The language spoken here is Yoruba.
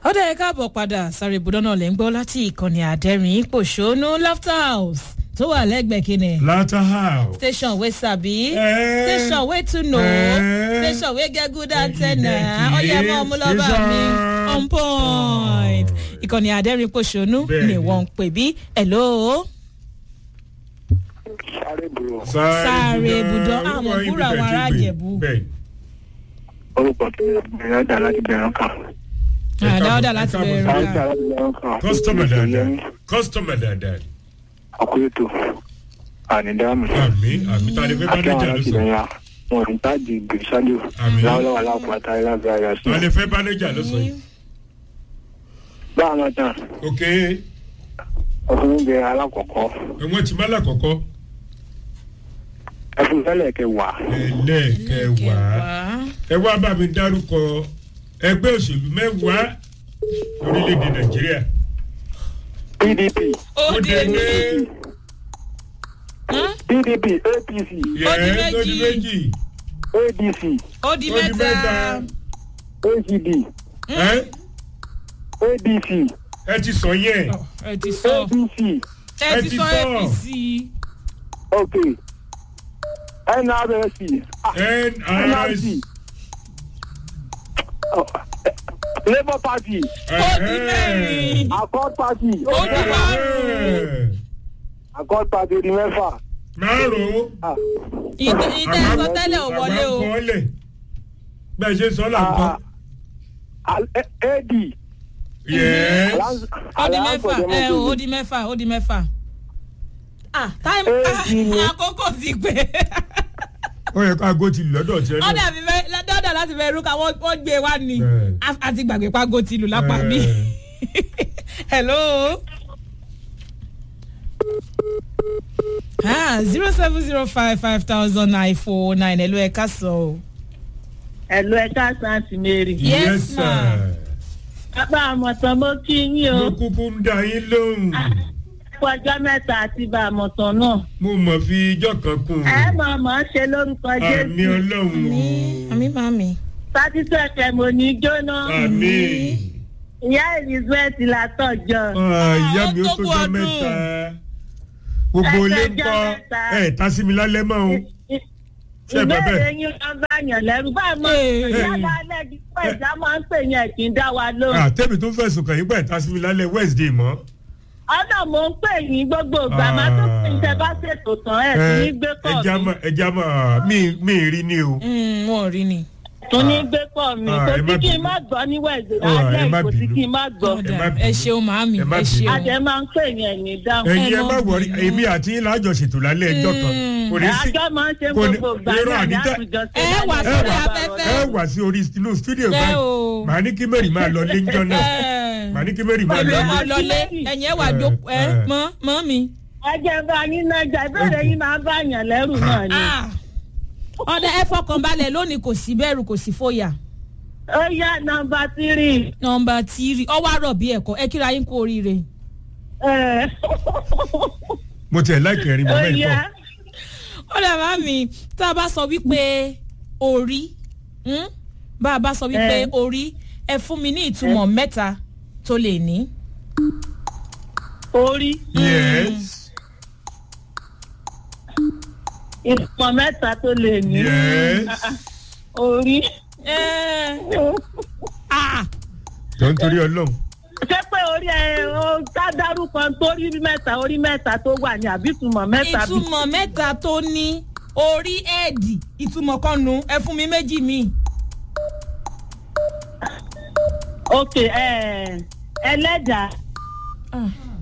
ọ̀dà ẹ̀ káàbọ̀ padà sáré ibùdó náà lè ń gbọ́ láti ìkànnì àdẹ́rìn pòṣónú laughter house tó wà lẹ́gbẹ̀ẹ́ kínní. Latter house. station wey sabi Eh. station wey too know Eh. station wey get good antenna Exactly. ọyẹ mọ ọmọlọba mi Station. on point ìkànnì àdẹ́rìn pòṣónú Bẹ́ẹ̀ni. ni wọ́n ń pè bí hello sáré bùrọ̀ Sáré ibùdó. Ah, mo Orúkọ búra ibi àwọn tẹ̀ ará ti gbé. Ìjẹ̀bú. Bẹ́ẹ̀. orúkọ tó yẹ bẹ̀rẹ̀ dà láti bẹ̀rẹ̀ kan. Ẹ káàbọ̀, àdáwọ́dà ẹ láti káàbọ̀ bẹ̀rẹ̀ sáré. sáré dà láti bẹ̀rẹ̀ kan. Kọ́sítọ́mà dáadáa. Kọ́sítọ́mà dáadáa. ọkùnrin tó ànídàmú. Àmì àmì tá a lè fẹ́ akẹ́wọ̀n bánéjà ló láti sọ. bẹ̀rẹ̀ wọn ní táàdì gbèsàdù Àmín. láwọlọ́wọ́ aláàpáta ìlànà àyà sí. Tá a lè fẹ́ bánéjà ló sọ yìí. bá a máa tán Ok, ọkùnrin bẹ̀rẹ̀ alákọ̀ọ́kọ́ ẹ̀wọ̀n ti má lákọ̀ọ́kọ́. ẹfun fẹ́lẹ̀ kẹwàá Ẹlẹ́ẹ̀kẹwàá. Ẹ wá bá mi dárúkọ ẹgbẹ́ òṣèlú mẹ́wàá orílẹ̀-èdè Nàìjíríà. pdp ó di dé ní pdp apc yẹn tó di méjì. méjì. adc ó di Ó di mẹ́ta mẹ́ta. acd Ẹ́ adc ẹ ti sọ yẹn. ẹ ti sọ apc ẹ ẹ ti ti sọ sọ. apc ok nrsc ah, NRC. oh, labour party ó di mẹ́rin accord party Ó di márùn-ún. accord party di mẹ́fà Márùn-ún. ah, ìtẹ́ ìtẹ́ sọ tẹ́lẹ̀ ò wọlé o Àmọ́ kọ́lẹ̀. Bẹ́ẹ̀ ṣe sọ là ń kọ́. ah, al- ad Yes. Alliance- ó di Alliance for mẹ́fà ẹ Democracy. ó di mẹ́fà ó di mẹ́fà ah táìmù Èjì ni. àkókò ti pé Ó yẹ ká aago ti lù lọ́dọ̀ tiẹ̀ ó náà. dàbí fẹ́ dọ́dà láti fẹ́ rúkà wọ́n wọ́n gbé wá ni Bẹ́ẹ̀. A- àti gbàgbé pago ti lù lápá mi hello zero seven zero five five thousand nine four nine hello ẹ ká sọ o. ẹ̀lú ẹ̀ka santi mary. Yes, ma. bàbá àmọ̀tàn mo kí yín o. Mo kúkú ń dá yín lóhùn. fún ọjọ́ mẹ́ta àti bá àmọ̀tàn náà. Mo mọ̀ fi ijọ́ kan kún un. ẹ mọ̀ mọ̀ ṣe lórúkọ Àmì jésù. ọlọ́run o. àmì màmí. sátítọ́ ẹ̀fẹ̀ mo ní jóná. Àmì. ìyá elizabeth látọ̀jọ́. Ìyá mi ó ó tó tó kú jọ ọdún. mẹ́ta. Gbogbo Ẹ ilé ń tọ́jọ́ kọ́ mẹ́ta. ẹ̀ tá sí mi lálẹ́ mọ́ o. Ṣé ẹ bá ìbéèrè bẹ́ẹ̀? yín ló bá yàn lẹ́rù báyìí mọ̀ Ee. yálà alẹ́ di pé ìjà máa ń pè yẹn kì í dá wa lóhùn. Àtẹ̀mí tó fẹ̀sùn kàn yín pẹ̀ tá sí mi lálẹ́ Wednesday mọ́. ọ̀nà mò ń pè yín gbogbo ìgbà máa tó pè yín tẹ́ bá ṣètò tán ẹ̀ tún ní gbé pọ̀ ẹja mi. mọ ẹja mọ mi mi rí ni o. wọn ò rí ni. tún ní gbé pọ̀ mi Ah, kò ẹ má sí kí n bínú. má gbọ́ ní wẹ̀dẹ̀ Ah, ẹ alẹ́ má kò sí bínú. kí n má gbọ́. Ẹ má ẹ bínú. ṣeun màmí Ẹ má ẹ bínú. ṣeun. àjẹ́ máa ń pè yẹn ní dáhùn. ẹyin ẹ ẹ má má wọrí bínú. èmi àti yín láàjọ ṣètò lálẹ́ ẹjọ́ kan. kò ní sí àjọ máa ń ṣe kò ní- gbogbo ìgbà irọ́ náà ní àdítẹ́- àtúnjọ ṣe Ẹ wà lálẹ́ sórí ọ̀rọ̀ afẹ́fẹ́. ẹ wà sí orí inú stúdíò Ẹ báyìí o. màá ní kí mary máa lọ lé njọ́ náà màá ní kí mary máa èmi lọ ò máa lé. lọlé ẹ̀yìn ẹ̀ wà jókòó ẹ Eh. mọ́ mọ́ mi. ẹjẹ bá yín náà jà ìbéèrè yín máa bá yàn lẹ́rù náà ni. Ah. ọ̀dà ẹ fọkàn balẹ̀ lónìí kò sí bẹ̀rù kò sí fòyà. ó yá nọmba tírì. nọmba tírì ọwọ́ àrọ̀ bí ẹ̀kọ́ ẹ kíra yín kú oríire. ẹ, mo tiẹ̀ láìpẹ́ ẹ̀rín ó mọ́ mẹ́rin yá pọ̀. ọ̀dà màmí tá a bá sọ wípé orí hmm? bá a bá sọ wípé Eh. orí ẹ fún mi ní ìtumọ̀ mẹ́ta tó lè ní. orí yes ìpọ̀ mẹ́ta tó lè ní. yes orí. Eh. Ah. jọ nítorí ọlọ́run ṣé pé orí ẹ ó ká dárúkọ torí mẹ́ta orí mẹ́ta tó wà ní àbí ìtumọ̀ mẹ́ta bí. ìtumọ̀ mẹ́ta tó ní orí ẹ̀ẹ́dì ìtumọ̀ kan nu ẹ fún mi méjì mi. ok ẹ, ẹlẹ́dàá Ah.